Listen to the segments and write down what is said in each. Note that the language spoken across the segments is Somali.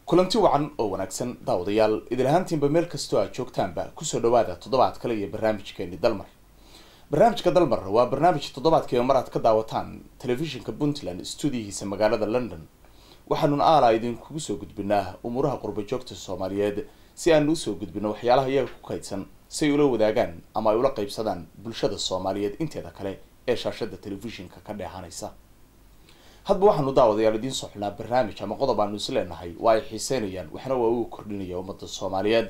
kulanti wacan oo wanaagsan daawadayaal idil ahaantiinba meel kastoo aad joogtaanba kusoo dhawaada toddobaad kale iyo barnaamijkeeni dalmar barnaamijka dalmar waa barnaamij toddobaadkiiba mar aad ka daawataan telefishinka puntland stuudiyihiisa magaalada london waxaanuna aalaa idinkugu soo gudbinaa umuuraha qurbajoogta soomaaliyeed si aanu usoo gudbino waxyaalaha iyaga ku kaydsan si ay ula wadaagaan ama ay ula qaybsadaan bulshada soomaaliyeed inteeda kale ee shaashada telefishinka ka dheehanaysa hadba waxaanu daawadayaal idiin soo xulnaa barnaamij ama qodob aanu is leenahay waa ay xiiseynayaan waxna waa uu kordhinaya ummadda soomaaliyeed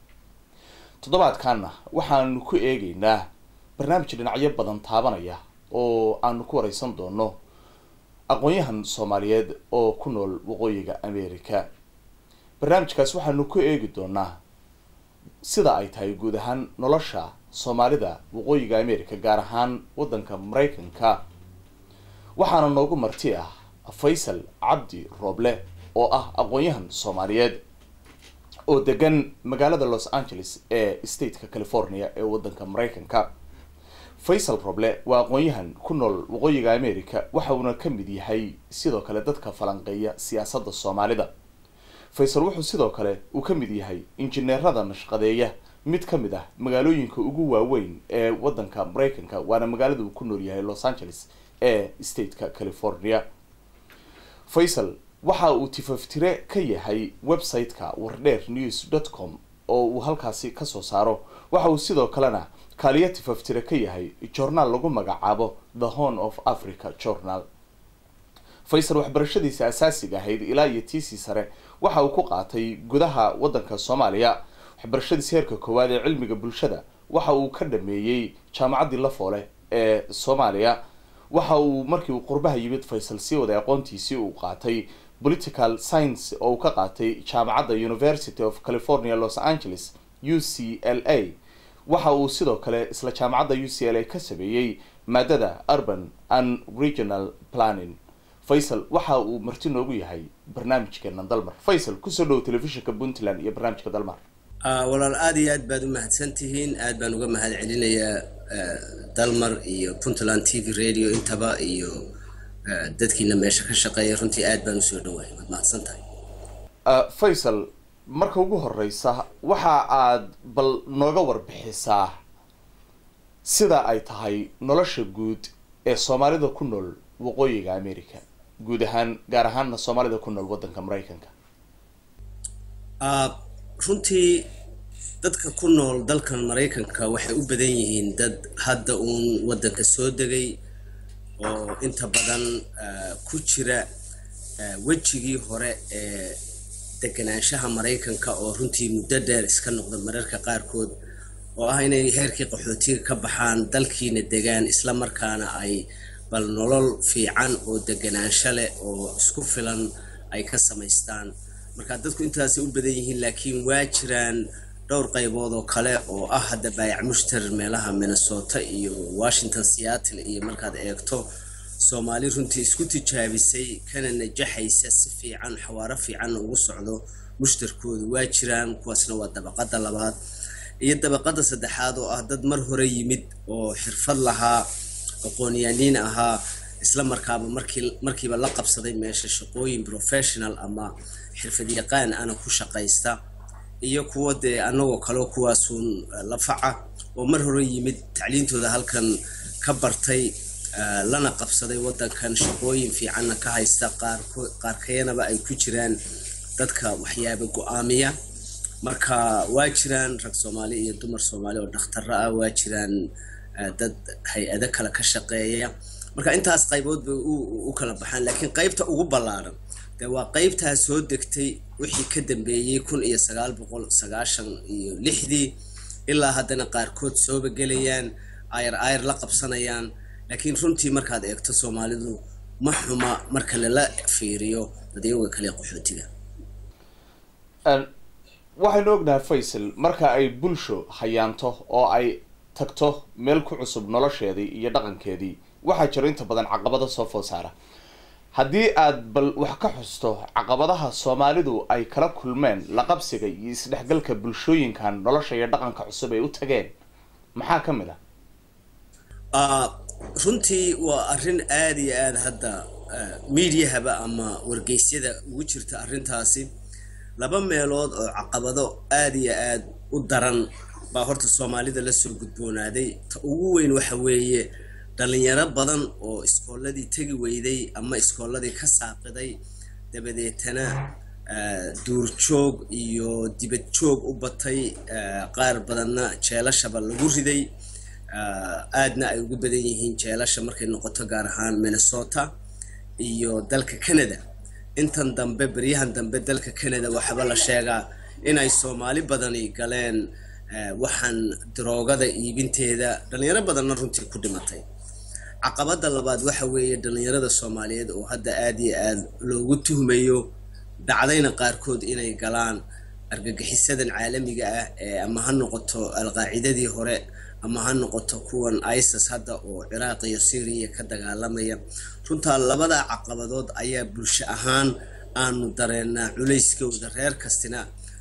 toddobaadkaana waxaanu ku eegeynaa barnaamij dhinacyo badan taabanaya oo aanu ku wareysan doono aqoon-yahan soomaaliyeed oo ku nool waqooyiga america barnaamijkaas waxaanu ku eegi doonaa sida ay tahay guud ahaan nolosha soomaalida waqooyiga america gaar ahaan waddanka maraykanka waxaana noogu marti ah faysal cabdi rooble oo ah aqoon-yahan soomaaliyeed oo degan magaalada los angeles ee stateka california ee waddanka maraykanka faysal roble waa aqoon-yahan ku nool waqooyiga america waxa uuna ka mid yahay sidoo kale dadka falanqeeya siyaasadda soomaalida faysal wuxuu sidoo kale uu ka mid yahay injineerada nashqadeeya mid ka mid ah magaalooyinka ugu waaweyn ee waddanka maraykanka waana magaalada uu ku nool yahay los angeles ee stateka california faysal waxa uu tifaftire ka yahay website-ka wardheer news dot com oo uu halkaasi kasoo saaro waxa uu sidoo kalena kaaliya tifaftire ka yahay journaal lagu magacaabo the horn of africa journal faysal waxbarashadiisa asaasiga ahayd ilaa iyo tiisii sare waxa uu ku qaatay gudaha waddanka soomaaliya waxbarashadiisa heerka koowaad ee cilmiga bulshada waxa uu ka dhameeyey jaamacaddii lafoole ee soomaaliya waxa uu markii uu qurbaha yimid faysal sii waday aqoontiisii uu qaatay political science oo uu ka qaatay jaamacadda university of california los angeles u c l a waxa uu sidoo kale isla jaamacadda u c l a ka sameeyey maadada urban and regional planning faysal waxa uu marti noogu yahay barnaamijkeena dalmar faysal kusoo dhowo telefishinka puntland iyo barnaamijka dalmar walaal aada iyo aad baad u mahadsan tihiin aad baan uga mahad celinayaa dalmar iyo puntland t v radio intaba iyo dadkiina meesha ka shaqeeya runtii aad baan usoo dhawahay waad mahadsan tahay faysal marka ugu horeysa waxa aad bal nooga warbixisaa sida ay tahay nolosha guud ee soomaalida ku nool waqooyiga america guud ahaan gaar ahaanna soomaalida ku nool waddanka maraykanka runtii dadka ku nool dalkan maraykanka waxay u badan yihiin dad hadda uun waddanka soo degay oo inta badan ku jira wejigii hore ee deganaanshaha maraykanka oo runtii muddo dheer iska noqda mararka qaarkood oo ah inay heerkii qaxootiga ka baxaan dalkiina degaan isla markaana ay bal nolol fiican oo deganaansho leh oo isku filan ay ka samaystaan marka dadku intaasay u badan yihiin laakiin waa jiraan dhowr qaybood oo kale oo ah hadda baayac mushtar meelaha minnesota iyo washington seattle iyo markaad eegto soomaali runtii isku tijaabisay kana najaxaysa si fiican xawaaro fiicanna ugu socdo mushtarkoodu waa jiraan kuwaasna waa dabaqada labaad iyo dabaqada saddexaad oo ah dad mar hore yimid oo xirfad lahaa aqoonyaaniin ahaa isla markaaba markii markiiba la qabsaday meesha shaqooyin professional ama xirfad yaqaan ana ku shaqaysta iyo kuwa dee anagoo kaleo kuwaasuun lafaca oo mar hore yimid tacliintooda halkan ka bartay lana qabsaday waddankan shaqooyin fiicanna ka haysta qaarkeyanaba ay ku jiraan dadka waxyaaba go-aamiya marka waa jiraan rag soomaali iyo dumar soomaali oo dhakhtaro ah waa jiraan dad hay-ado kale ka shaqeeya marka intaas qaybood bay u kala baxaan laakiin qaybta ugu ballaaran dee waa qaybtaa soo degtay wixii ka dambeeyey kun iyo sagaal boqol sagaashan iyo lixdii ilaa haddana qaarkood sooba gelayaan ayar ayar la qabsanayaan laakiin runtii markaad eegto soomaalidu ma xuma marka lala fiiriyo dadyaga kale qaxootiga waxaynu ognahay faysal marka ay bulsho hayaanto oo ay tagto meel ku cusub nolosheedii iyo dhaqankeedii waxaa jiro inta badan caqabado soo food saara haddii aad bal wax ka xusto caqabadaha soomaalidu ay kala kulmeen laqabsiga iyo isdhexgalka bulshooyinkan nolosha iyo dhaqanka cusub ay u tageen maxaa ka mid ah runtii waa arrin aada iyo aada hadda mediahaba ama wargeysyada ugu jirta arrintaasi laba meelood oo caqabado aada iyo aada u daran baa horta soomaalida lasoo gudboonaaday ta ugu weyn waxa weeye dhalinyaro badan oo iskoolladii tegi weyday ama iskoolladii ka saaqiday dabadeetana duurjoog iyo dibad joog u batay qaar badanna jeelashaba lagu riday aadna ay ugu badan yihiin jeelasha markay noqoto gaar ahaan minnesota iyo dalka canada intan dambe beryahan dambe dalka canada waxaaba la sheegaa inay soomaali badani galeen waxaan daroogada iibinteeda dhalinyaro badanna runtii ku dhimatay caqabada labaad waxa weeye dhalinyarada soomaaliyeed oo hadda aada iyo aada loogu tuhmayo dhacdayna qaarkood inay galaan argagixisadan caalamiga ah ee ama ha noqoto alqaacidadii hore ama ha noqoto kuwan isis hadda oo ciraaq iyo syriya ka dagaalamaya runtaa labada caqabadood ayaa bulsho ahaan aanu dareennaa culayskooda reer kastina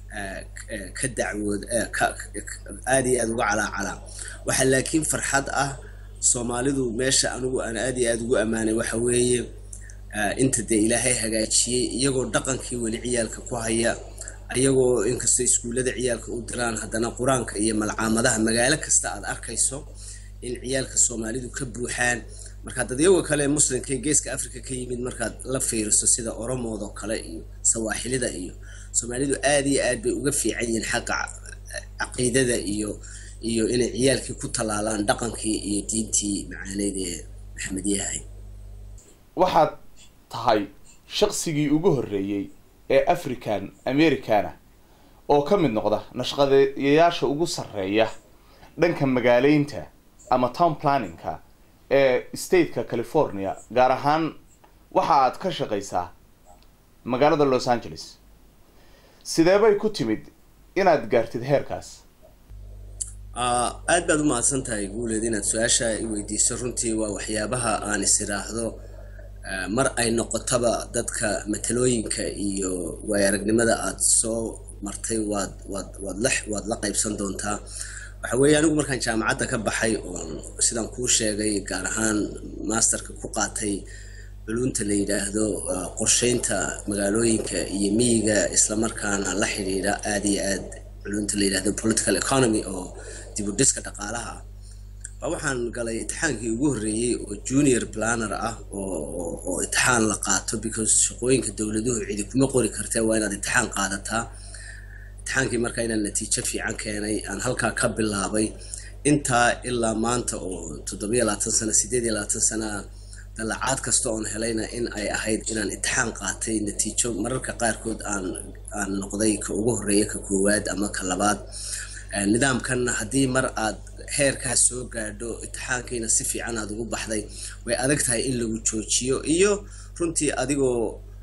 ka dacwood aada iyo aada uga calaacalaa waxaa laakiin farxad ah soomaalidu meesha anigu aan aada iyo aada ugu ammaanay waxa weeye inta dee ilaahay hagaajiyey iyagoo dhaqankii weli ciyaalka ku haya ayagoo inkastoo iskuullada ciyaalka u diraan haddana qur-aanka iyo malcaamadaha magaalo kasta aad arkayso in ciyaalka soomaalidu ka buuxaan markaad dadyaga kale muslimka ee geeska africa ka yimid markaad la fiiriso sida oromoodoo kale iyo sawaaxilida iyo soomaalidu aada iyo aad bay uga fiican yihiin xagga caqiidada iyo iyo inay ciyaalkii ku tallaalaan dhaqankii iyo diintii macaaneyd ee maxamed yahay waxaad tahay shaqsigii ugu horreeyey ee african americana oo ka mid noqda nashqadeeyayaasha ugu sarreeya dhanka magaaleynta ama town planninka ee stateka california gaar ahaan waxa aad ka shaqaysaa magaalada los angeles sidee bay ku timid inaad gaartid heerkaas aada baad u mahadsan tahay guuleed inaad su-aasha i weydiiso runtii waa waxyaabaha aan is idhaahdo mar ay noqotaba dadka matalooyinka iyo waayaragnimada aada soo martay waad waad waad la waad la qaybsan doontaa waxa weeye anigu markaan jaamacadda ka baxay oon sidaan kuu sheegay gaar ahaan masterka ku qaatay culunta la yidhaahdo qorsheynta magaalooyinka iyo miyiga islamarkaana la xidhiidha aada iyo aad culunta la yidhahdo political economy oo dib u dhiska dhaqaalaha ah baa waxaan galay itixaankii ugu horreeyey oo junior planner ah oo oo itixaan la qaato because shaqooyinka dowladuhu cidi kuma qori kartee waa inaad itixaan qaadataa itixaankii markaa inaan natiijo fiican keenay aan halkaa ka bilaabay intaa ilaa maanta oo toddobiyo labaatan sano sideed iyo labaatan sana dalacaad kasta oon helayna in ay ahayd inaan itixaan qaatay natiijo mararka qaarkood aan aan noqday ka ugu horreeya ka koowaad ama ka labaad nidaamkanna haddii mar aad heerkaas soo gaadho itixaankiina si fiican aada ugu baxday way adag tahay in lagu joojiyo iyo runtii adigoo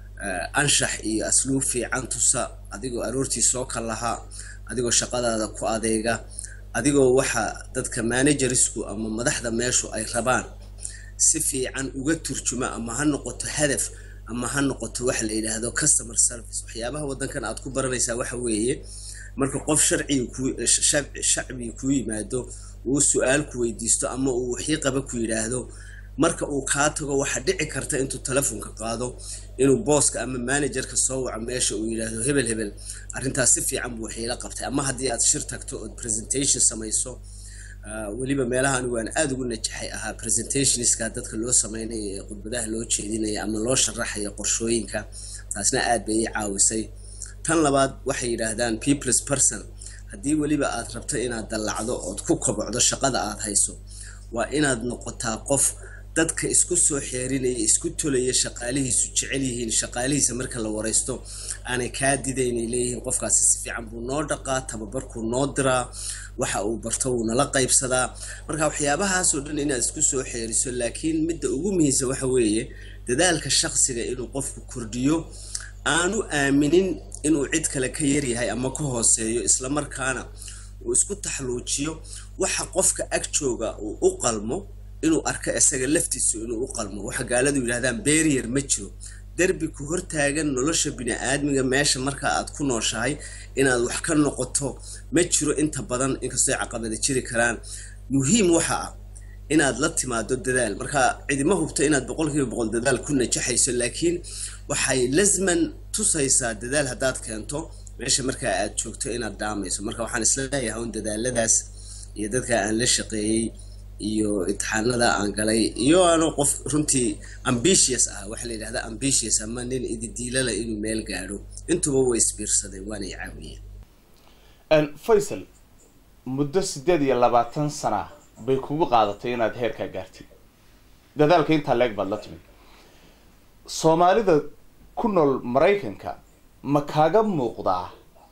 anshax iyo asluub fiican tusa adigoo aroortii soo ka lahaa adigoo shaqadaada ku adeega adigoo waxa dadka managerisku ama madaxda meeshu ay rabaan si fiican uga turjuma ama ha noqoto hadaf ama ha noqoto waxa la yidhaahdo customer service waxyaabaha waddankan aad ku baranaysaa waxa weeye marka qof sharciga ku shacbiga kuu yimaado uu su-aal ku weydiisto ama uu waxii qaba ku yidhaahdo marka uu kaa tago waxaa dhici karta intuu telefonka qaado inuu booska ama managerka soo waco meesha uu yidhaahdo hebel hebel arrintaas si fiican buu waxiila qabtay ama haddii aad shir tagto ood presentation samayso weliba meelaha anigu aan aada ugu najaxay ahaa presentationska dadka loo sameynaya ee khudbadaha loo jeedinaya ama loo sharaxaya qorshooyinka taasna aad bay ii caawisay tan labaad waxay yidhaahdaan peoples person haddii weliba aad rabto inaad dallacdo ood ku kobocdo shaqada aad hayso waa inaad noqotaa qof dadka isku soo xeerinaya isku tolaya shaqaalihiisu jecel yihiin shaqaalihiisa marka la wareysto aanay kaa didaynay leeyihiin qofkaasi si fiican buu noo dhaqaa tababarkuu noo diraa waxa uu barto wuu nala qaybsadaa marka waxyaabahaasoo dhan inaad isku soo xeeriso laakiin midda ugu muhiimsan waxa weeye dadaalka shaqsiga inuu qofku kordhiyo aanu aaminin inuu cid kale ka yaryahay ama ka hooseeyo islamarkaana uu isku taxluujiyo waxa qofka ag jooga uu u qalmo inuu arko isaga laftiisu inuu u qalmo waxa gaaladu yidhahdaan barrier ma jiro derbi ku hortaagan nolosha bini-aadmiga meesha marka aad ku nooshahay inaad wax ka noqoto ma jiro inta badan inkastoo ay caqabada jiri karaan muhiim waxa ah inaad la timaado dadaal marka cidima hubto inaad boqolkiiba boqol dadaal ku najaxayso laakiin waxay lasman tusaysaa dadaal haddaad keento meesha markaa aad joogto inaad dhaamayso marka waxaan isla leeyahay un dadaaladaas iyo dadka aan la shaqeeyey iyo imtixaanada aan galay iyo ano qof runtii ambitious ah waxaa la yidhahda ambitious ama nin ididiilala inuu meel gaadho intuba way isbiirsadeen waana i caawiyeen faysal muddo siddeed iyo labaatan sana bay kugu qaadatay inaad heerkaa gaartid dadaalka intaa leeg baad la timid soomaalida ku nool maraykanka ma kaaga muuqdaa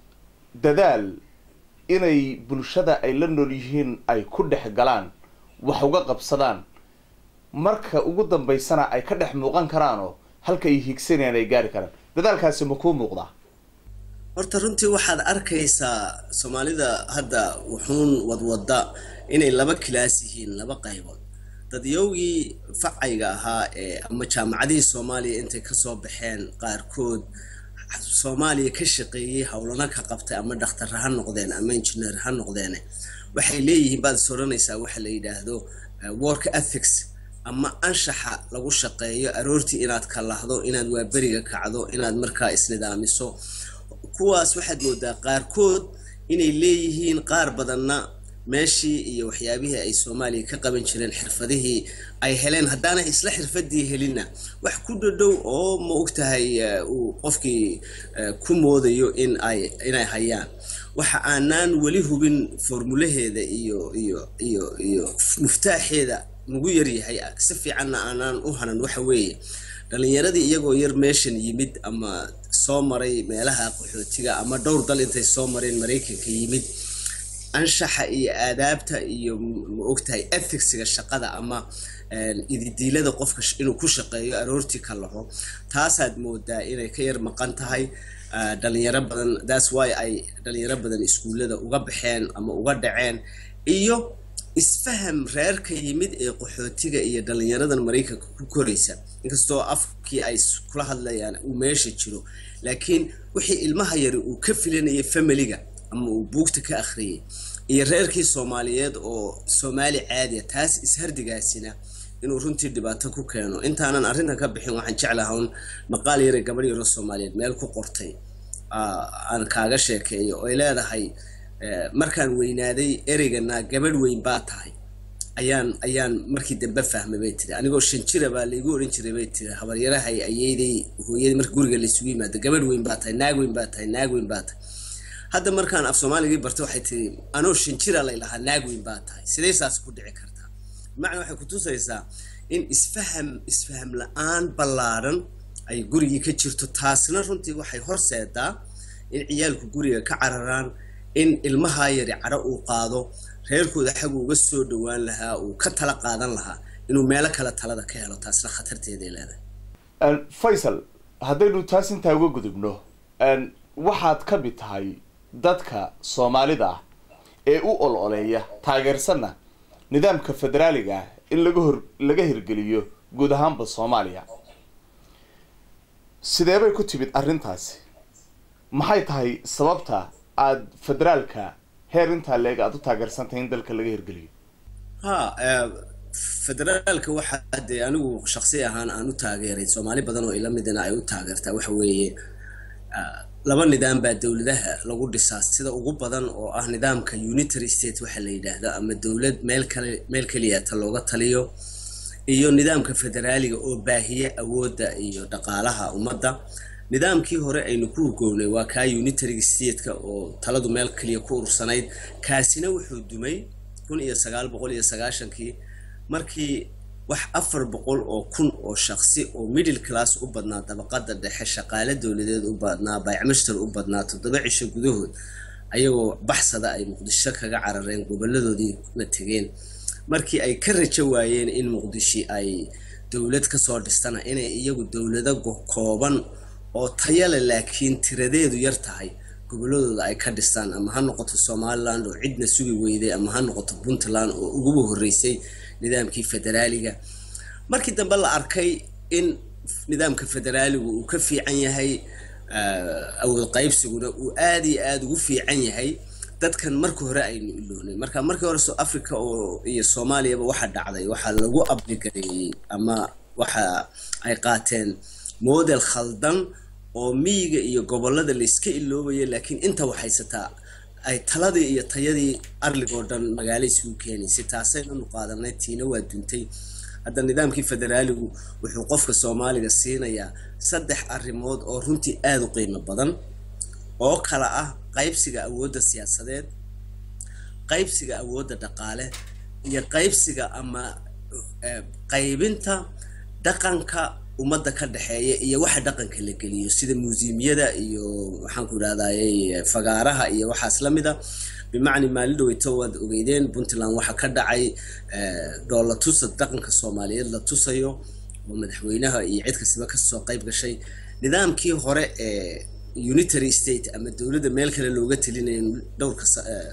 dadaal inay bulshada ay la nool yihiin ay ku dhex galaan wax uga qabsadaan marka ugu dambaysana ay ka dhex muuqan karaanoo halka ay higsanayaan ay gaari karaan dadaalkaasi ma kuu muuqdaa horta runtii waxaad arkaysaa soomaalida hadda wuxuun wadwada inay laba kilaas yihiin laba qaybood dadyowgii facayga ahaa ee ama jaamacadihii soomaaliya intay kasoo baxeen qaarkood soomaaliya ka shaqeeyey howlana ka qabtay ama dhakhtar ha noqdeen ama engineer ha noqdeen waxay leeyihiin baad is odhanaysaa waxa la yidhaahdo work ethics ama anshaxa lagu shaqeeyo aroortii inaad kalahdo inaad waaberiga kacdo inaad markaa isnidaamiso kuwaas waxaad moodaa qaarkood inay leeyihiin qaar badanna meeshii iyo waxyaabihii ay soomaaliya ka qaban jireen xirfadihii ay heleen haddaanay isla xirfadii helinna wax ku dhadhow oo ma ogtahay uu qofkii ku moodayo in ay inay hayaan waxa aanaan weli hubin formulaheeda iyo iyo iyo iyo muftaaxeeda nagu yaryahay si fiicanna aanaan u hanan waxa weeye dhalinyaradii iyagoo yar meeshan yimid ama soo maray meelaha qaxootiga ama dhowr dal intay soo mareen maraykanka yimid anshaxa iyo aadaabta iyo ma ogtahay ethicsiga shaqada ama ididiilada qofka inuu ku shaqeeyo aroortii ka laho taasaad moodaa inay ka yar maqan tahay dhalinyaro badan thats why ay dhalinyaro badan iskuullada uga baxeen ama uga dhaceen iyo isfaham reerka yimid ee qaxootiga iyo dhalinyaradan maraykanka ku koraysa inkastoo afkii ay kula hadlayaan uu meesha jiro laakiin wixii ilmaha yari uu ka filanayay familiga ama uu buugta ka akhriyay iyo reerkii soomaaliyeed oo soomaali caadiya taas ishardigaasina inuu runtii dhibaato ku keeno intaanan arrintan ka bixin waxaan jeclaha un maqaal yare gabadh yaro soomaaliyeed meel ku qortay aan kaaga sheekeeyo oy leedahay markaan weynaaday ereygana gabadh weyn baa tahay ayaan ayaan markii dambe fahmay bay tiri anigoo shan jira baa laigu odhan jiray bay tiri habaryarahay ayeyday hooyadii marka guriga laysugu yimaado gabadh weyn baa tahay naag weyn baa tahay naag weyn baa tahay hadda markaan af soomaaligii bartay waxay tiri anoo shan jira lay lahaa naag weyn baa tahay sidee saas ku dhici kartaa bimacnaa waxay kutusaysaa in isfaham isfaham la-aan ballaaran ay gurigii ka jirto taasna runtii waxay horseedaa in ciyaalku guriga ka cararaan in ilmahaa yari cadho uu qaado reerkooda xag uga soo dhowaan lahaa uu ka tala qaadan lahaa inuu meelo kale talada ka helo taasna khatarteeday leedahay faysal haddaynu taas intaa uga gudubno waxaad ka mid tahay dadka soomaalida ah ee u ol-oleeya taageersanna nidaamka federaaliga ah in laga hor laga hirgeliyo guud ahaanba soomaaliya sideebay ku timid arrintaasi maxay tahay sababta aada federaalka heer intaa leeg aada u taageersantahay in dalka laga hirgeliyo ha federaalka waxaa dee anigu shaksi ahaan aan u taageeray soomaali badan oo ila midina ay u taageertaa waxa weeye laba nidaam baa dowladaha lagu dhisaa sida ugu badan oo ah nidaamka unitary state waxa la yidhaahdo ama dowlad meel kale meel keliyata looga taliyo iyo nidaamka federaaliga oo baahiya awoodda iyo dhaqaalaha ummadda nidaamkii hore aynu ku hugownay waa kaa unitary stateka oo taladu meel keliya ku urursanayd kaasina wuxuu dumay kun iyo sagaal boqol iyo sagaashankii markii wax afar boqol oo kun oo shaksi oo middle class u badnaa dabaqada dhexe shaqaale dowladeed u badnaa baycmashtar u badnaa toddoba cisho gudahood ayagoo baxsada ay muqdisho kaga carareen goboladoodii la tegeen markii ay ka rajo waayeen in muqdishi ay dowlad kasoo dhistana inay iyagu dowlado kooban oo tayale laakiin tiradeedu yar tahay goboladooda ay ka dhistaan ama ha noqoto somaliland oo cidna sugi weyday ama ha noqoto puntland oo uguba horreysay nidaamkii federaaliga markii dambe la arkay in nidaamka federaaligu uu ka fiican yahay awood qaybsiguna uu aada iyo aada ugu fiican yahay dadkan marka hore aynu iloonay marka markii hore so africa oo iyo soomaaliyaba waxa dhacday waxaa lagu abligareeyey ama waxa ay qaateen model khaldan oo miyiga iyo gobolada layska iloobayo laakiin inta waxhaysataa ay taladii iyo tayadii arligoo dhan magaalo isugu keenaysay taasaynu qaadanay tiina waa duntay hadda nidaamkii federaaligu wuxuu qofka soomaaliga siinayaa saddex arrimood oo runtii aada u qiimo badan oo kala ah qaybsiga awoodda siyaasadeed qaybsiga awoodda dhaqaale iyo qaybsiga ama qaybinta dhaqanka ummadda ka dhexeeya iyo waxa dhaqanka la geliyo sida museumyada iyo waxaanku idhahdaayey fagaaraha iyo waxaas la mida bimacni maalin dhaweyto waad ogeydeen puntland waxaa ka dhacay dhoolla tusa dhaqanka soomaaliyeed la tusayo oo madaxweynaha iyo cid kastaba kasoo qayb gashay nidaamkii hore ee unitary state ama dowladda meel kale looga telinayo dhowrka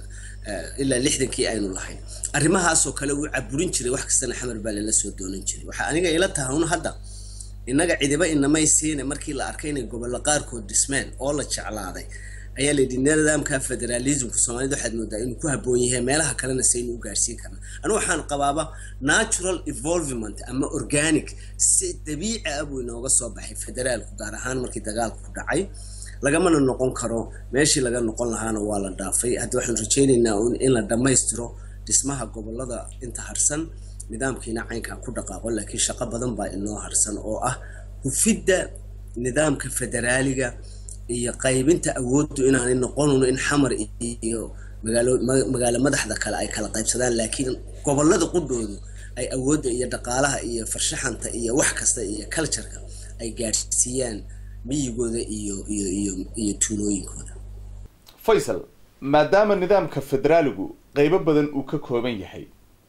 ilaa lixdankii aynu lahayn arrimahaasoo kale wuu caburin jiray wax kastana xamar baa lala soo doonan jiray waxaa aniga ila tahay un hadda innaga cidiba inamay siina markii la arkay inay gobollo qaarkood dhismeen oo la jeclaaday ayaa la yidhi nidaamka federalismka soomaalida waxaad moodaa inuu ku habboon yahay meelaha kalena saynu u gaarsiin karna anu waxaan qabaaba natural evolvement ama organic si dabiici ah buu inooga soo baxay federaalku gaar ahaan markii dagaalku dhacay lagamana noqon karo meeshii laga noqon lahaana waa la dhaafay hadda waxaan rajaynaynaa in la dhammaystiro dhismaha gobolada inta harsan nidaamkiina caynkaa ku dhaqaaqo laakiin shaqo badan baa inoo harsan oo ah hufidda nidaamka federaaliga iyo qaybinta awooddu inaanay noqonun in xamar iyo magaalo magaalo madaxda kale ay kala qaybsadaan laakiin gobolada qudhoodu ay awoodda iyo dhaqaalaha iyo farshaxanta iyo wax kasta iyo cultureka ay gaadhsiiyaan miyigooda iyo iyo iyo iyo tuulooyinkooda faysal maadaama nidaamka federaaligu qeybo badan uu ka kooban yahay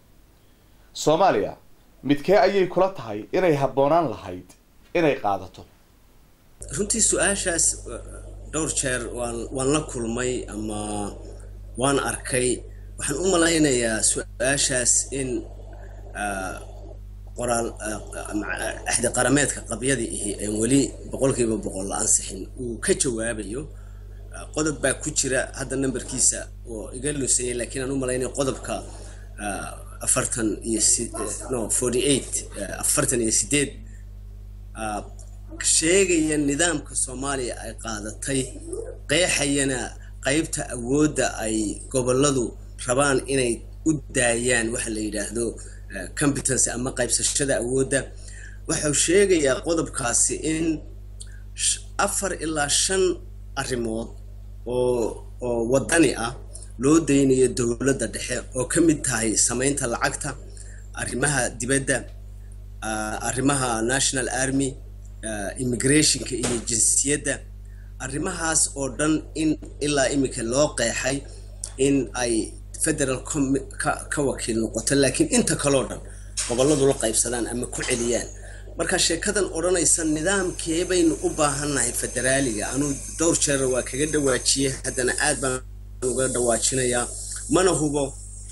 soomaaliya midkee ayay kula tahay inay habboonaan lahayd inay qaadato runtii su-aashaas dhowr jeer waan waan la kulmay ama waan arkay waxaan u malaynayaa su-aashaas in qoraal axdi qarameedka qabyadii ihi een weli boqolkiiba boqol la ansixin uu ka jawaabayo qodob baa ku jira hadda nambarkiisa oo iga luusayay laakiin aan u malaynaya qodobka afartan iyo no forty eight afartan iyo sideed sheegaya nidaamka soomaaliya ay qaadatay qeexayana qeybta awoodda ay goboladu rabaan inay u daayaan waxa la yidhaahdo competence ama qaybsashada awoodda wuxuu sheegayaa qodobkaasi in afar ilaa shan arrimood oo oo waddani ah loo daynayo dowladda dhexe oo ka mid tahay samaynta lacagta arrimaha dibadda arrimaha national army immigrationka iyo jinsiyadda arrimahaas oo dhan in ilaa iminka loo qeexay in ay federal ka wakiil noqoto laakiin inta kaloo dhan gobolladu la qaybsadaan ama ku celiyaan marka sheekadan odhanaysa nidaamkee baynu u baahannahay federaaliga anuu dhowr jeer waa kaga dhawaajiyey haddana aad baan uga dhawaajinayaa mana hubo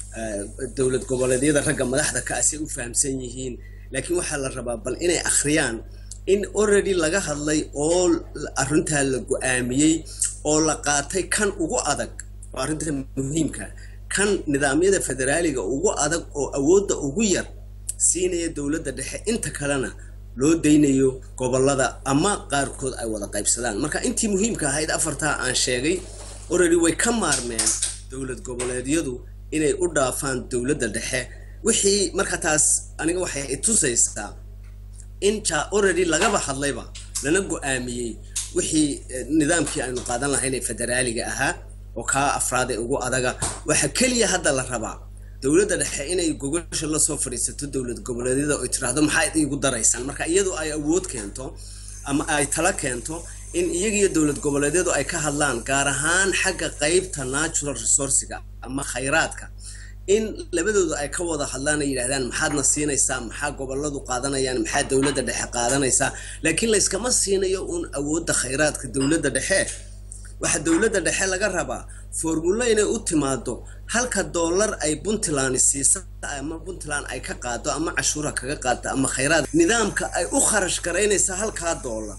dowlad goboleedyada ragga madaxda ka asay u fahamsan yihiin laakiin waxaa la rabaa bal inay akhriyaan in already laga hadlay oo arrintaa la go-aamiyey oo la qaatay kan ugu adag oo arrinta muhiimka kan nidaamyada federaaliga ugu adag oo awoodda ugu yar siinaya dowladda dhexe inta kalena loo daynayo gobolada ama qaarkood ay wada qaybsadaan marka intii muhiimka ahayd afartaa aan sheegay already way ka maarmeen dowlad goboleedyadu inay u dhaafaan dowladda dhexe wixii marka taas aniga waxay itusaysaa in ja already lagaba hadlayba lana go-aamiyey wixii nidaamkii aynu qaadan lahayn ee federaaliga ahaa oo kaa afraad ee ugu adaga waxaa keliya hadda la rabaa dowladda dhexe inay gogasha lasoo fadhiisato dowlad goboleedyada oy tiraahdo maxaad iigu daraysaan marka iyadu ay awood keento ama ay tala keento in iyagiyo dowlad goboleedyadu ay ka hadlaan gaar ahaan xagga qeybta natural resourciga ama khayraadka in labadooda ay ka wada hadlaan ay yidhahdaan maxaadna siinaysaa maxaa goboladu qaadanayaan maxaa dowladda dhexe qaadanaysaa laakiin layskama siinayo uun awoodda khayraadka dowladda dhexe waxaa dowladda dhexe laga rabaa formulo inay u timaado halka dollar ay puntland siisa ama puntland ay ka qaado ama cashuura kaga qaado ama khayraad nidaamka ay u kharash garaynaysa halkaa dollar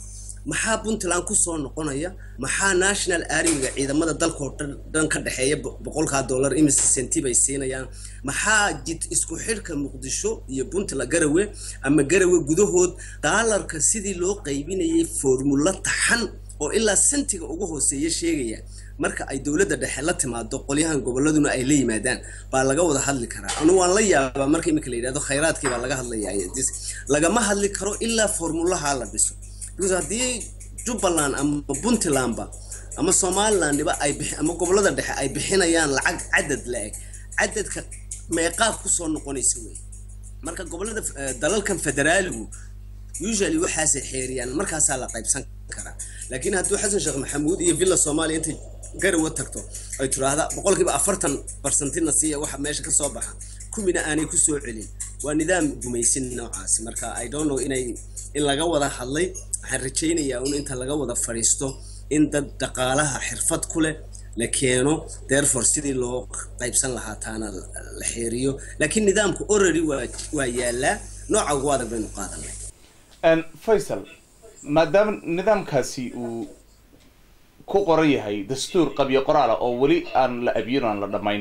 maxaa puntland kusoo noqonaya maxaa national armiga ciidamada dalkao dhan ka dhexeeya boqolkaa dollar imise senti bay siinayaan maxaa jid isku xidhka muqdisho iyo puntland garawe ama garawe gudahood daalarka sidii loo qaybinayay formulo taxan oo ilaa sentiga ugu hooseeya sheegaya marka ay dowladda dhexe la timaado qolyahan goboladuna ay la yimaadaan baa laga wada hadli karaa anu waan la yaabaa marka iminka la yidhahdo khayraadkii baa laga hadlaya lagama hadli karo ilaa formulaha la dhiso because haddii jubbaland ama puntlandba ama somalilandba ay ama gobolada dhexe ay bixinayaan lacag cadad la-eg cadadka meeqaa kusoo noqonaysa wey marka gobolada dalalkan federaaligu usually waxaasay xeeriyaan markaasaa la qaybsan karaa laakiin hadduu xasan sheekh maxamuud iyo villa soomaaliya intay garawa tagto ay tiraahda boqolkiiba afartan barsantina siiya waxa meesha ka soo baxa kumina aanay kusoo celin waa nidaam gumaysin noocaasi marka i don't know inay in laga wada hadlay waxaan rajaynayaa un inta laga wada fadhiisto in dad dhaqaalaha xirfad ku leh la keeno therefore sidii loo qaybsan lahaa taana la xeeriyo laakiin nidaamku already waa waa yaalaa nooca ugu adag baynu qaadanay faysal maadaama nidaamkaasi uu ku qoran yahay dastuur qabyo qoraala oo weli aan la abiyin aan la dhamayn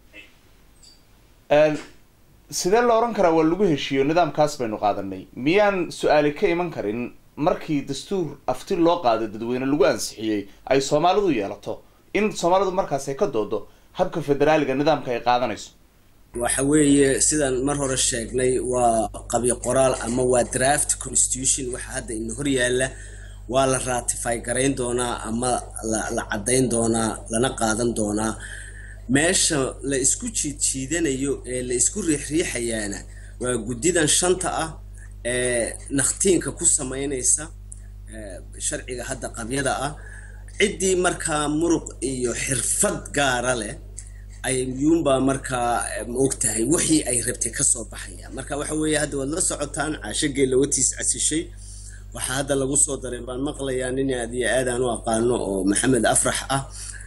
sidee la odhan karaa waa lagu heshiiyo nidaamkaas baynu qaadanay miyaan su-aali ka iman karin markii dastuur afti loo qaaday dadweyne lagu ansixiyey ay soomaalidu yeelato in soomaalidu markaas ay ka doodo habka federaaliga nidaamka ay qaadanayso waxa weeye sidaan mar hore sheegnay waa qabyo qoraal ama waa draft constitution waxa hadda ina hor yaalla waa la ratify garayn doonaa ama la caddayn doonaa lana qaadan doonaa meesha la isku jiidjiidanayo ee la isku riixriixayaana waa guddidan shanta ah ee nakhtiinka ku sameynaysa sharciga hadda qabyada ah ciddii markaa muruq iyo xirfad gaara leh ayuunbaa markaa maogtahay wixii ay rabtay kasoo baxaya marka waxa weeye hadda waad la socotaan caashagee lawatiis casishay waxaa hadda lagu soo daray baan maqlayaa nin aad iyo aad aan u aqaano oo maxamed afrax ah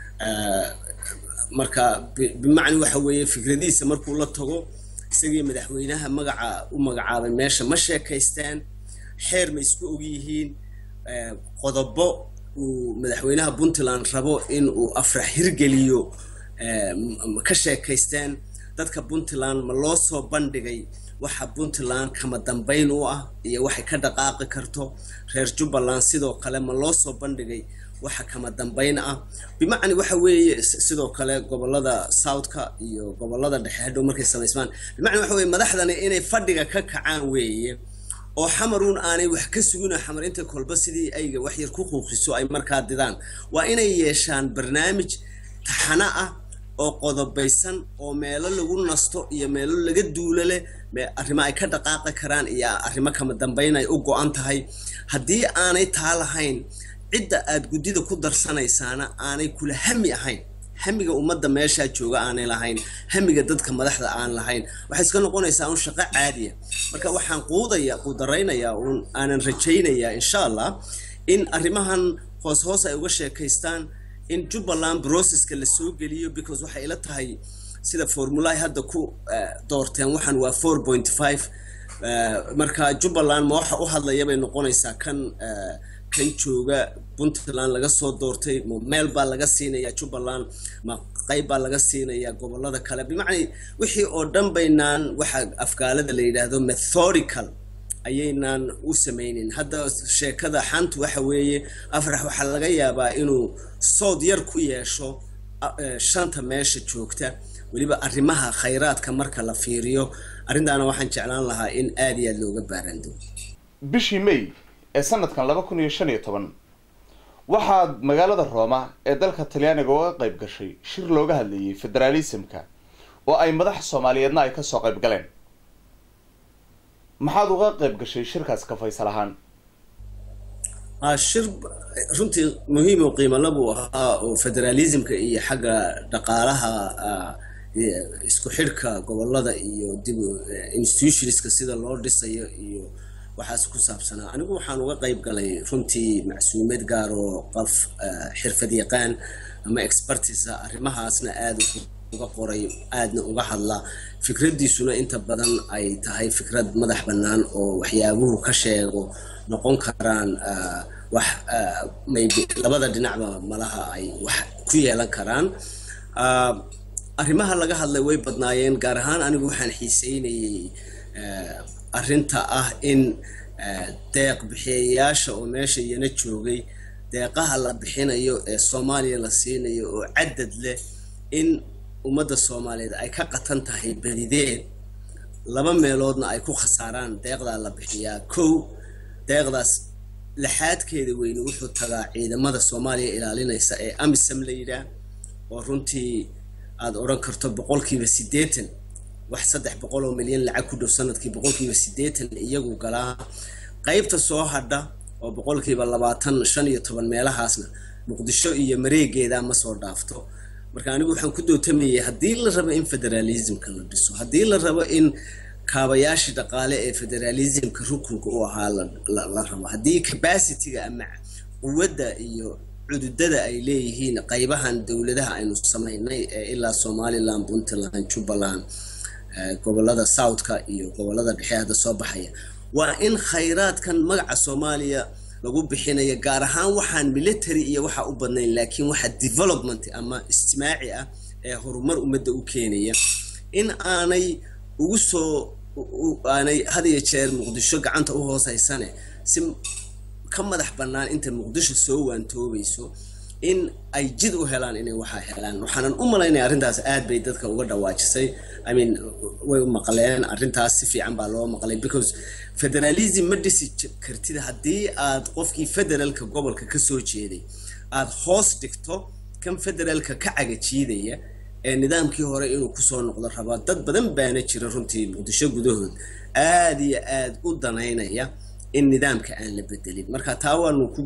marka bimacna waxa weeye fikradihiisa markuu la tago isagii madaxweynaha magaca u magacaabay meesha ma sheekaystaan xeer ma isku ogyihiin qodobo uu madaxweynaha puntland rabo in uu afrax hirgeliyo ka sheekaystaan dadka puntland ma loo soo bandhigay waxa puntland kama dambayn u ah iyo waxay ka dhaqaaqi karto reer jubbaland sidoo kale ma loo soo bandhigay waxa kama dambayn ah bimacni waxa weeye sidoo kale gobolada southka iyo gobolada dhexe hadhow markay samaysmaan bimacni waxa weye madaxdani inay fadhiga ka kacaan weeye oo xamaruun aanay wax ka sugina xamar inta kolba sidii ayga wax yar ku quuqiso ay markaa didaan waa inay yeeshaan barnaamij taxano ah oo qodobaysan oo meelo lagu nasto iyo meelo laga duulo leh arrimo ay ka dhaqaaqi karaan iyo arrimo kama dambayn ay u go-an tahay haddii aanay taa lahayn cidda aad guddida ku darsanaysaana aanay kula hami ahayn hamiga ummadda meeshaa jooga aanay lahayn hamiga dadka madaxda aan lahayn waxay iska noqonaysaa un shaqo caadiya marka waxaan quudaya quudaraynayaa un aanan rajaynayaa insha allah in arrimahan hoos hoos ay uga sheekaystaan in jubbaland processka la soo geliyo because waxay ila tahay sida formulaay hadda ku doorteen waxaan waa four point five marka jubbaland ma waxa u hadlaya bay noqonaysaa kan kan jooga puntland laga soo doortay ma meel baa laga siinayaa jubbaland ma qayb baa laga siinayaa gobolada kale bimacnaa wixii oo dhan baynaan waxa afgaalada la yidhaahdo methodical ayaynaan u sameynin hadda sheekada xantu waxa weeye afrax waxaa laga yaabaa inuu sood yar ku yeesho shanta meesha joogta weliba arrimaha khayraadka marka la fiiriyo arrintaana waxaan jeclaan lahaa in aada iyo aada looga baarando bishii may ee sanadkan laba kun iyo shan iyo toban waxaad magaalada rooma ee dalka talyaaniga uga qayb gashay shir looga hadlayay federaalismka oo ay madax soomaaliyeedna ay kasoo qayb galeen maxaad uga qayb gashay shirkaas ka faysal ahaan shir runtii muhiim oo qiimala buu ahaa oo federalismka iyo xagga dhaqaalaha isku xidhka gobolada iyo dib institutionska sida loo dhisayo iyo waxaas ku saabsanaa anigu waxaan uga qayb galay runtii macsuumeed gaar oo qof xirfad yaqaan ama expertisa arrimahaasna aada uga qoray aadna uga hadla fikraddiisuna inta badan ay tahay fikrad madax bannaan oo waxyaabuhu ka sheego noqon karaan wax maybe labada dhinacba malaha ay wax ku yeelan karaan arrimaha laga hadlay way badnaayeen gaar ahaan anigu waxaan xiiseynayay arrinta ah in deeq bixiyayaasha oo meesha iyana joogay deeqaha la bixinayo ee soomaaliya la siinayo oo cadad leh in ummadda soomaaliyeed ay ka qatan tahay badideed laba meeloodna ay ku khasaaraan deeqdaa la bixiyaa kow deeqdaas laxaadkeeda weyne wuxuu tagaa ciidamada soomaaliya ilaalinaysa ee amisam la yidhaah oo runtii aada odhan karto boqolkiiba siddeetan wax saddex boqol oo milyan lacag ku dhow sanadkii boqolkiiba siddeetan iyagu galaa qaybta soo hadha oo boqolkiiba labaatan shan iyo toban meelahaasna muqdisho iyo mareegeeda ma soo dhaafto marka anigu waxaan ku dootamayay haddii la rabo in federaalismka la dhiso haddii la rabo in kaabayaashii dhaqaale ee federalismka rukunka u ahaa la rabo haddii capacityga ama quwadda iyo cududada ay leeyihiin qaybahan dowladaha aynu samaynay ee ilaa somaliland puntland jubbaland gobolada southka iyo gobolada dhexe hadda soo baxaya waa in khayraadkan magaca soomaaliya lagu bixinaya gaar ahaan waxaan military iyo waxa u badnayn laakiin waxa development ama istimaaci ah ee horumar ummadda u keenaya in aanay ugu soo aanay had iyo jeer muqdisho gacanta u hoosaysane si ka madax bannaan inta muqdisho soo waantoobayso in ay jid u helaan inay waxaa helaan waxaanan u malaynaya arrintaas aad bay dadka uga dhawaajisay i mean way u maqleen arrintaas si fiican baa loo maqlay because federalism ma dhisi kartid haddii aad qofkii federaalka gobolka ka soo jeeday aad hoos dhigto kan federaalka ka cagajiidaya ee nidaamkii hore inuu kusoo noqdo rabaa dad badan baana jira runtii muqdisho gudahood aada iyo aada u danaynaya in nidaamka aan la bedelin marka taa waanu ku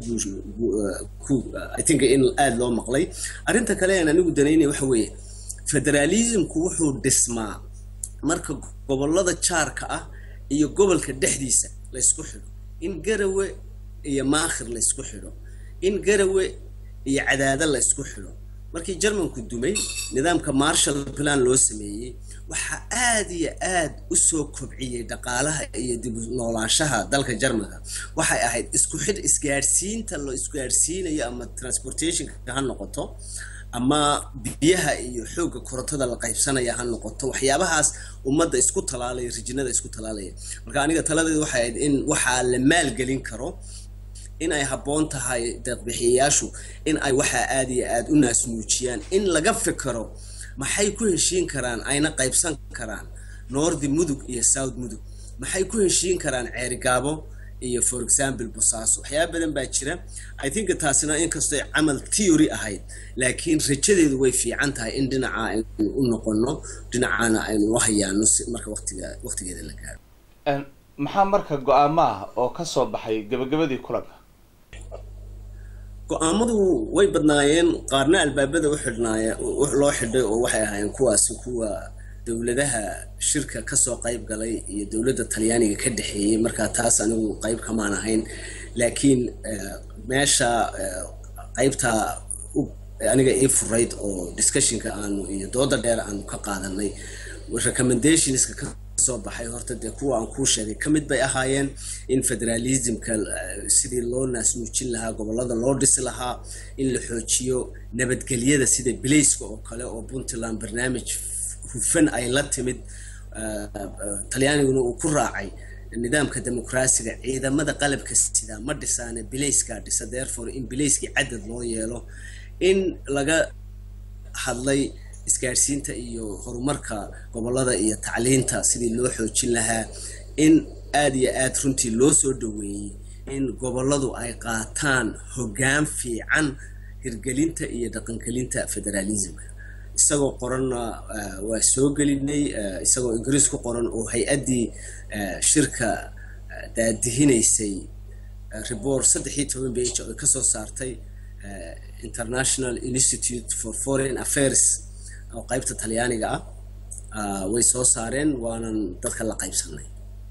ku i think in aada loo maqlay arrinta kale aan anigu danaynaya waxa weeye federalismku wuxuu dhismaa marka gobolada jaarka ah iyo gobolka dhexdiisa laysku xidho in garawe iyo maakhir laysku xidho in garawe iyo cadaado laysku xidho markii jarmanku dumay nidaamka marshall plan loo sameeyey waxaa aada iyo aad u soo kobciyey dhaqaalaha iyo dib noolaanshaha dalka jarmanka waxay ahayd isku xidh isgaadhsiinta la isgaadhsiinayo ama transportationka ha noqoto ama biyaha iyo xoogga korontada la qaybsanaya ha noqoto waxyaabahaas ummadda isku talaalaya rijinada isku talaalaya marka aniga taladeedu waxay ahayd in waxaa la maalgelin karo in ay habboon tahay deeqbixiyayaashu in ay waxaa aada iyo aada u naasnuujiyaan in laga fikero maxay ku heshiin karaan ayna qaybsan karaan northi mudug iyo south mudug maxay ku heshiin karaan ceerigaabo iyo for example bosaaso waxyaaba badan baa jira i think taasina inkastoo camal theory ahayd laakiin rajadeedu way fiican tahay in dhinaca aynu u noqono dhinacaana aynu u hayaano marka waqtiga waqtigeeda la gaaro maxaa marka go-aamo ah oo ka soo baxay gabagabadii kulanka go-aamadu way badnaayeen qaarna albaabada u xidhnaaya loo xidhay oo waxay ahaayeen kuwaasi kuwa dowladaha shirka kasoo qayb galay iyo dowladda talyaaniga ka dhexeeyey markaa taas anigu qayb kamaan ahayn laakiin meesha qaybta aniga ii furayd oo discussionka aanu iyo dooda dheer aanu ka qaadanay recommendationska ka soo baxay horta dee kuwa aan kuu sheegay ka mid bay ahaayeen in federalismka sidii loo naasnuujin lahaa gobolada loo dhisi lahaa in la xoojiyo nabadgelyada sida bilayska oo kale oo puntland barnaamij hufan ay la timid talyaaniguna uu ku raacay nidaamka dimuqraasiga ciidamada qalabka sida ma dhisaane bilayskaa dhisa therefore in bilayskii cadad loo yeelo in laga hadlay isgaadhsiinta iyo horumarka gobolada iyo tacliinta sidii loo xoojin lahaa in aada iyo aada runtii loo soo dhaweeyey in goboladu ay qaataan hoggaan fiican hirgelinta iyo dhaqangelinta federalismka isagoo qoranna waa soo gelinay isagoo ingiriis ku qoran oo hay-addii shirka daadihinaysay report saddex iyo toban bage oo kasoo saartay international institute for foreign affairs oo qaybta talyaaniga ah way soo saareen waanan dadka la qaybsanay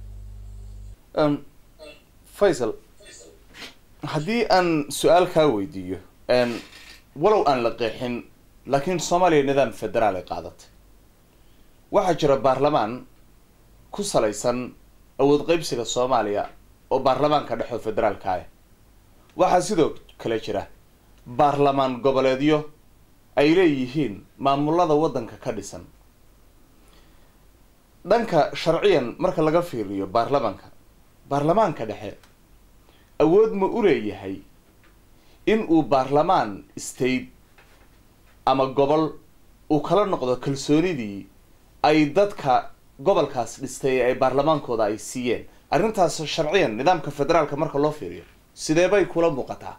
faysal haddii aan su-aal kaa weydiiyo walow aan la qeexin laakiin soomaaliya nidaam federaal ay qaadatay waxaa jira baarlamaan ku salaysan awood qeybsiga soomaaliya oo baarlamaanka dhexoo federaalka ah waxaa sidoo kale jira baarlamaan goboleedyo ay leeyihiin maamulada waddanka ka dhisan dhanka sharciyan marka laga fiiriyo baarlamaanka baarlamaanka dhexe awood ma u leeyahay in uu baarlamaan state ama gobol uu kala noqdo kalsoonidii ay dadka gobolkaas dhistay ee ay baarlamaankooda ay siiyeen arrintaas sharciyan nidaamka federaalka marka loo fiiriyo sidee bay kula muuqataa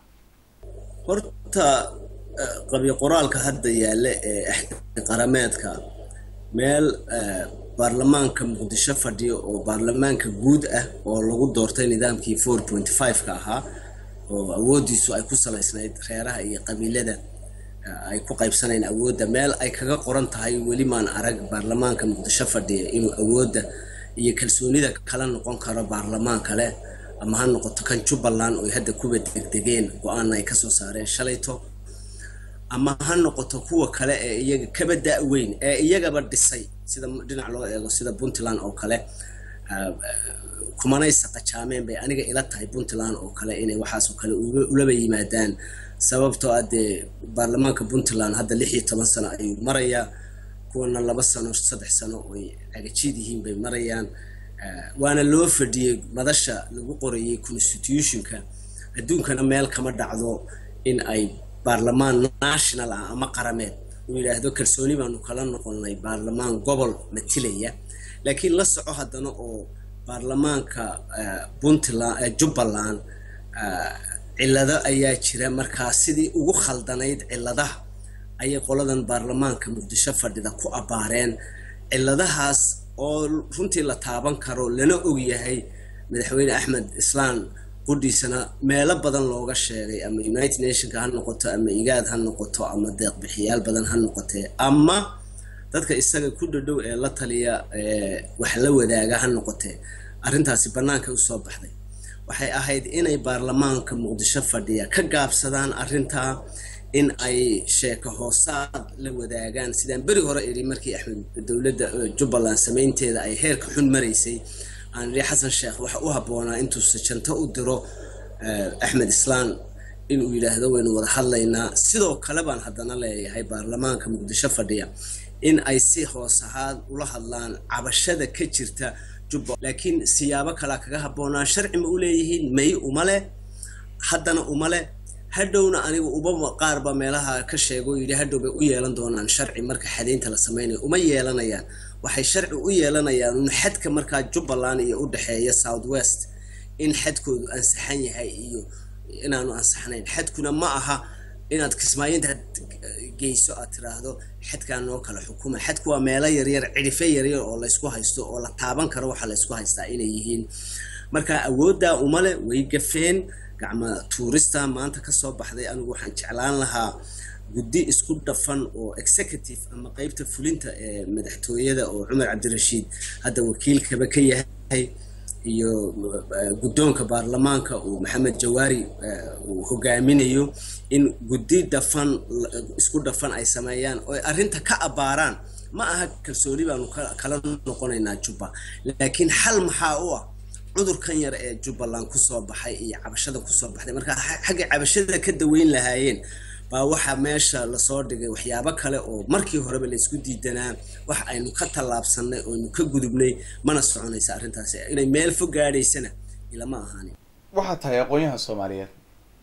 horta qabyo qoraalka hadda yaalla ee axdi qarameedka meel baarlamaanka muqdisho fadhiyo oo baarlamaanka guud ah oo lagu doortay nidaamkii four point five-ka ahaa oo awooddiisu ay ku salaysnayd reeraha iyo qabiilada ay ku qaybsanayn awoodda meel ay kaga qoran tahay weli maan arag baarlamaanka muqdisho fadhiya inuu awoodda iyo kalsoonida kala noqon karo baarlamaan kale ama ha noqoto kan jubbaland oo hadda kuwa degdegeen go-aanna ay kasoo saareen shalayto ama ha noqoto kuwa kale ee iyaga kaba da-weyn ee iyagaba dhisay sida dhinac loo eego sida puntland oo kale kumanay saqajaameen bay aniga ila tahay puntland oo kale inay waxaasoo kale ulaba yimaadaan sababtoo ah dee baarlamaanka puntland hadda lix iyo toban sano ayuu marayaa kuwana laba sano saddex sano oy cagajiid yihiin bay marayaan waana loo fadhiyey madasha lagu qorayay constitutionka adduunkana meel kama dhacdo in ay baarlamaan national ah ama qarameed uu yidhaahdo kalsooni baanu kala noqonnay baarlamaan gobol matilaya laakiin la soco haddana oo baarlamaanka puntland jubbaland cillado ayaa jira markaa sidii ugu khaldanayd cilladaha ayay qoladan baarlamaanka muqdisho fadhida ku abbaareen cilladahaas oo runtii la taaban karo lana ogyahay madaxweyne axmed islaan qudhiisana meelo badan looga sheegay ama united nationka ha noqoto ama igaad ha noqoto ama deeqbixiyaal badan ha noqotee ama dadka isaga ku dhadhow ee la taliya wax la wadaaga ha noqotee arrintaasi bannaanka usoo baxday waxay ahayd inay baarlamaanka muqdisho fadhiya ka gaabsadaan arrintaa in ay sheeko hoosaad la wadaagaan sidaan beri hore idhi markii axmed dowladda jubbaland samaynteeda ay heerka xun maraysay aan idhi xasan sheekh waxa u habboonaa intuu sajanto u diro axmed islaan inuu yidhaahdo waynu wada hadlaynaa sidoo kale baan haddana leeyahay baarlamaanka muqdisho fadhiya in ay si hoos ahaad ula hadlaan cabashada ka jirta jubba laakiin siyaabo kalea kaga habboonaa sharci ma u leeyihiin may uma leh haddana uma leh hadhowna anigu uba qaarba meelaha ka sheego yidhi hadhow bay u yeelan doonaan sharci marka xadaynta la samaynayo uma yeelanayaan waxay sharci u yeelanayaan un xadka markaa jubbaland iyo u dhexeeya south west in xadkoodu ansaxan yahay iyo inaanu ansaxnayn xadkuna ma aha inaad kismaayinta geyso aad tiraahdo xadkaa noo kala xukuma xadku waa meelo yaryar cidhife yaryar oo laysku haysto oo la taaban karo waxaa laysku haystaa inay yihiin marka awooddaa umale way gafeen gacma tuurista maanta kasoo baxday anigu waxaan jeclaan lahaa guddi isku dhafan oo executive ama qeybta fulinta ee madaxtooyada oo cumar cabdirashiid hadda wakiilkaba ka yahay iyo guddoonka baarlamaanka uu maxamed jawaari uu hogaaminayo in guddi dhafan isku dhafan ay sameeyaan oo arrinta ka abbaaraan ma aha kalsooni baanu kala noqonaynaa jubba laakiin xal maxaa u ah cudurkan yar ee jubbaland kusoo baxay iyo cabashada kusoo baxday marka xaggay cabashada ka daweyn lahaayeen baa waxaa meesha lasoo dhigay waxyaabo kale oo markii horeba laysku diidanaa wax aynu ka tallaabsanay ooaynu ka gudubnay mana soconaysa arrintaasi inay meel fog gaadhaysana ilama ahaanin waxaa tahay aqoon-yahan soomaaliyeed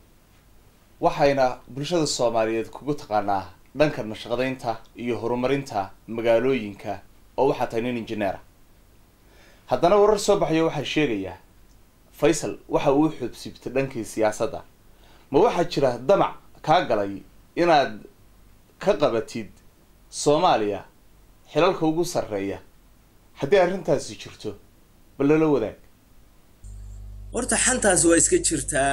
waxayna bulshada soomaaliyeed kugu taqaanaa dhanka nashaqadaynta iyo horumarinta magaalooyinka oo waxaa tahay nin injineera haddana warar soo baxayo waxaa sheegayaa faysal waxa uu xubsibtay dhankii siyaasadda ma waxaa jira damac kaa galay inaad ka qabatid soomaaliya xilalka ugu sarreeya haddii arrintaasi jirto bal lala wadaag horta xantaas waa iska jirtaa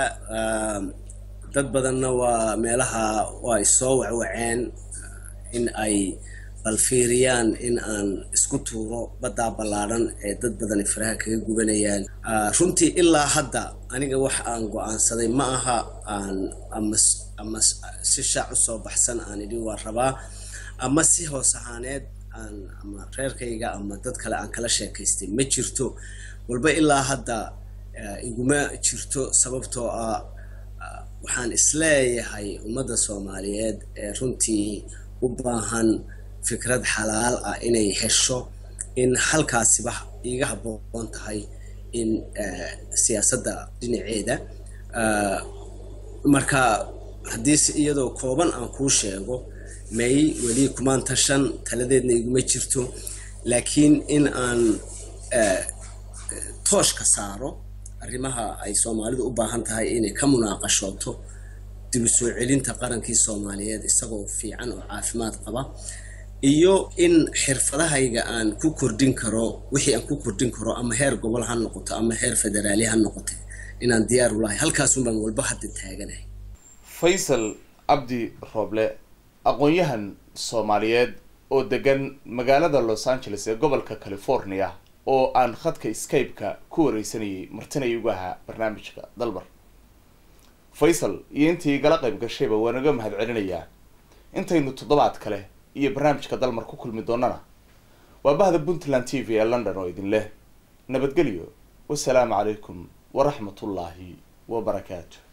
dad badanna waa meelaha waa isoo wacwaceen in ay balfiiriyaan in aan isku tuuro baddaa ballaadhan ee dad badani faraha kaga gubanayaan runtii ilaa hadda aniga wax aan go-aansaday ma aha aan ama ama si shaac usoo baxsan aan idhi waa rabaa ama si hoos ahaaneed aan ama reerkayga ama dad kale aan kala sheekaystay ma jirto walba ilaa hadda iguma jirto sababtoo ah waxaan isleeyahay ummadda soomaaliyeed ee runtii u baahan fikrad xalaal ah inay hesho in halkaasiba iiga habboon tahay in siyaasadda dhinaceeda marka haddii si iyadoo kooban aan kuu sheego may weli kumaan tashan taladeedna iguma jirto laakiin in aan tooshka saaro arrimaha ay soomaalidu u baahan tahay inay ka munaaqashooto dib u soo celinta qarankii soomaaliyeed isagoo fiican oo caafimaad qaba iyo in xirfadahayga aan ku kordhin karo wixii aan ku kordhin karo ama heer gobol ha noqoto ama heer federaali ha noqoto inaan diyaar u lahay halkaasun baan walba hadda taaganahay faysal cabdi rooble aqoon-yahan soomaaliyeed oo degan magaalada los angeles ee gobolka california oo aan khadka skype-ka ku wareysanayay martinay ugu ahaa barnaamijka dalbar faysal iyo intii igala qayb gashayba waa naga mahad celinayaa intaynu toddobaad kale iyo barnaamijka dalmar ku kulmi doonana waa bahda puntland t v ee london oo idin leh nabadgelyo wasalaamu calaykum waraxmatullaahi wabarakaatu